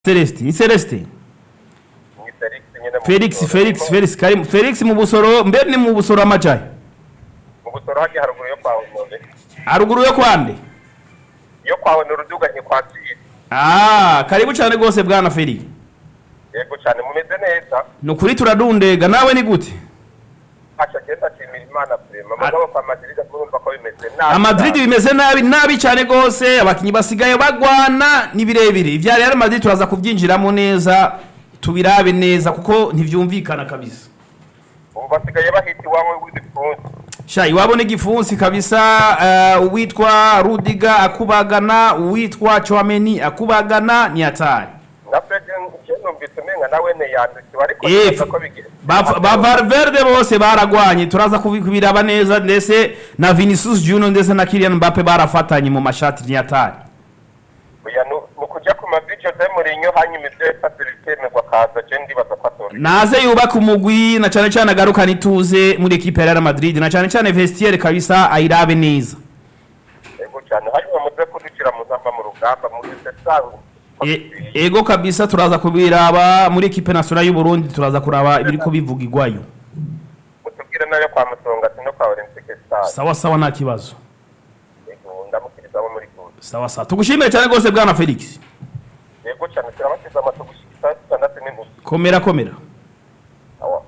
Celestin ni Celestin ni Felix nyine mu Felix Busoro. Felix Felix Karim Felix mu busoro mbe ni mu busoro amajaye mu busoro hajya haruguru yo kwawe none haruguru yo kwande iyo kwawe ni uruduga ntikwakira ah karibu cyane rwose bwana Felix yego cyane mumeze neza ni ukuri turadundega nawe ni gute hasha genda nshimira imana prema mugabo kwa Madrid murumva ko bimeze nabi Madrid bimeze nabi nabi cyane rwose abakinnyi basigaye bagwana ni birebire ibya Real Madrid turaza kubyinjiramo neza tubirabe neza kuko ntivyumvikana kabisa ubu basigaye bahita iwawe w'igifunsi sha iwabo n'igifunsi kabisa uh, uwitwa Rudiga akubagana uwitwa Chouameni akubagana ni hatari na Fred je numvise umenga nawe ne yandikiwe ariko Eh, nibaza ko bigeze ba ba Valverde bose baragwanye turaza kubi- kubiraba neza ndetse na Vinicius Junior ndetse na Kylian Mbappe barafatanye mu mashati ni hatari oya nu- mu kujya ku mavi Jose Mourinho hanyuma ibyo yasabye ngo akaza je ndibaza ko atora naze yubaka umugwi na cyane cyane agarukana ituze muri ekipe ya Real Madrid na cyane cyane vestiaire kabisa ayirabe neza yego cyane hanyuma muze kudukira muzamba mu rugamba muri sesangu E- ego kabisa turaza kubiraba muri ekipe nationale y'u Burundi turaza kuraba ibiri ko bivugirwayo mutubwire nayo kwa musonga no kwa Olympique Stars sawa sawa nta kibazo yego ndamukiriza abo muri kumwe sawa sawa tugushimire cyane rwose bwana Felix yego cyane turabashyize amaso gushyikira itandatu n'inusu komera komera awa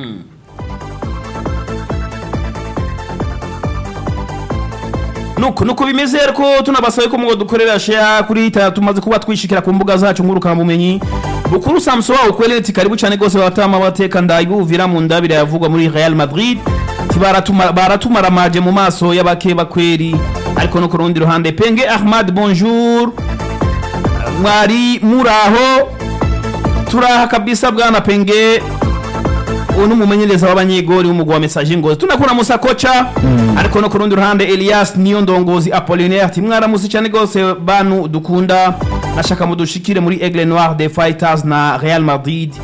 nuko nuko bimeze ariko tunabasabe ko mugo dukorera share kuri ta tumaze kuba twishikira ku mbuga zacu ngurukana bumenyi bukuru Samson wao kweli ati karibu cyane gose batama bateka ndayibuvira mu ndabira yavugwa muri Real Madrid tibaratuma baratumara maje mu maso y'abakeba kweri ariko no ku rundi ruhande Penge Ahmad bonjour mwari muraho turaha kabisa bwana Penge uyu ni umumenyereza w'abanyegori w'umugwa wa message ngozi tunakura musa kocha ariko no ku rundi ruhande Elias niyo ndongozi Apollinaire ati mwaramutse cyane gose bantu dukunda nashaka mudushikire muri Aigle Noir des Fighters na Real Madrid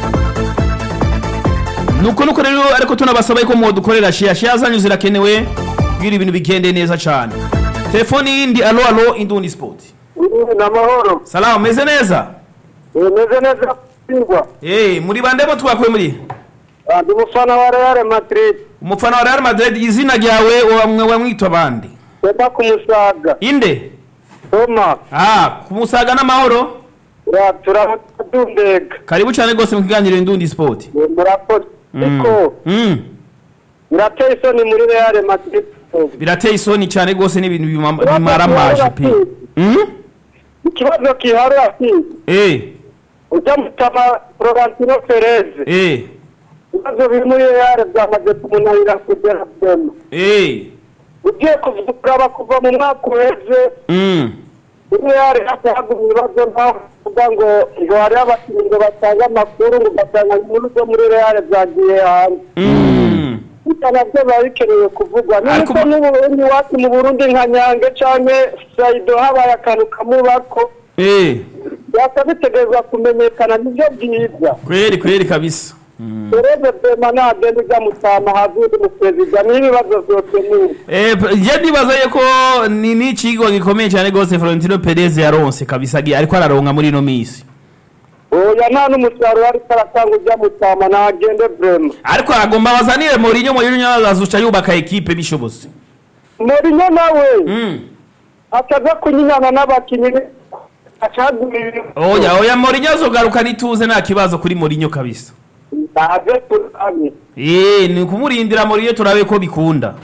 nuko nuko rero ariko tunabasaba ko mu dukorera share share zanyu zirakenewe kugira ibintu bigende neza cyane telefoni yindi alo alo indundi sport ni amahoro salamu meze neza bimeze neza kwirwa eh muri bande bo twakuye muri ndi umufana wa real madrid umufana wa Real Madrid izina ryawe wamwe wamwitwa bande toma ku musaga inde toma ah kumusaga n'amahoro ya turadundega karibu cyane rwose mu kiganiro indundi sport murakoze ariko mm. birateye isoni muri real madrid birateye isoni cyane rwose n'ibintu bima- bimaramaje pe mm? ikibazo kihari ati eh ujya mutama florentino perez eh ibibazo biri muri real byamaze kumunanira kugera byema eh ugiye kuvuguraba kuva mu mwaka uheze mm. muri real hagumye ibibazo ntaho kuvuga ngo ngo hariho abakinnyi ngo batange amakuru ngo ugasanga inkuru zo muri real zagiye hanze Mm. bityo nabyo biba bikenewe kuvugwa Ariko nuko ma- n'uburundi iwacu mu burundi nka nyange canke saido habaye akantu kamubako eh byasa bitegerezwa kumenyekana nivyo byiza kweli kweli kabisa pereze bema nagenda ujya mutama hazundi mu perezida n'ibibazo vyose nibi Eh, p- je ndibaza yuko ni ni ikigo gikomeye cyane rwose Florentino Perez yaronse kabisa gi- ariko araronka muri ino minsi oya nta n'umusaruro ariko aratanga ujya mutama nagende vrema ariko agomba bazanire Mourinho Mourinho azazuca yubaka ekipe bishobose morinyo nawe mm. ataza kunyinyana n'abakinyi acagura ibintu oya oya Mourinho azogaruka nituze nta kibazo kuri Mourinho kabisa ntaze turanye eh ni kumurindira Mourinho turabe ko bikunda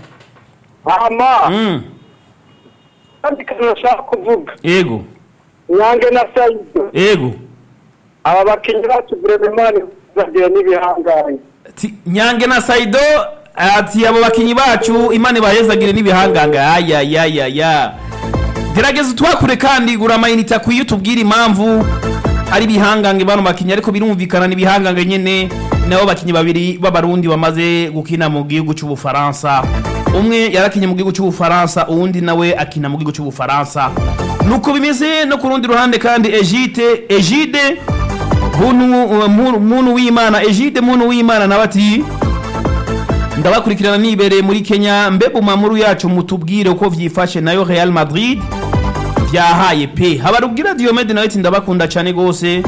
hama mm. kandi kantu nashaka kuvuga ego nyange na saido ego aba bakinnyi bacu burememani bagiye n'ibihanganye Ti- nyange na Saido ati abo bakinyi bacu imana ibahezagire n'ibihanganga aya ya ya ya gerageza twakure kandi gura amayinite akwiye utubwire impamvu ari ibihangange bano bakinyi ariko birumvikana n'ibihangange nyene nabo bakinyi babiri b'abarundi bamaze gukina mu gihugu cy'ubufaransa umwe yarakinye mu gihugu cy'ubufaransa uwundi nawe akina mu gihugu cy'ubufaransa nuko bimeze no ku rundi ruhande kandi Egide Egide muntu muntu- muntu w'Imana Egide muntu w'Imana nawe ati ndabakurikirana nibereye muri Kenya mbe mu mamuru yacu mutubwire uko vyifashe nayo Real Madrid byahaye pe habarubwira Diomede nawe ati ndabakunda cyane gose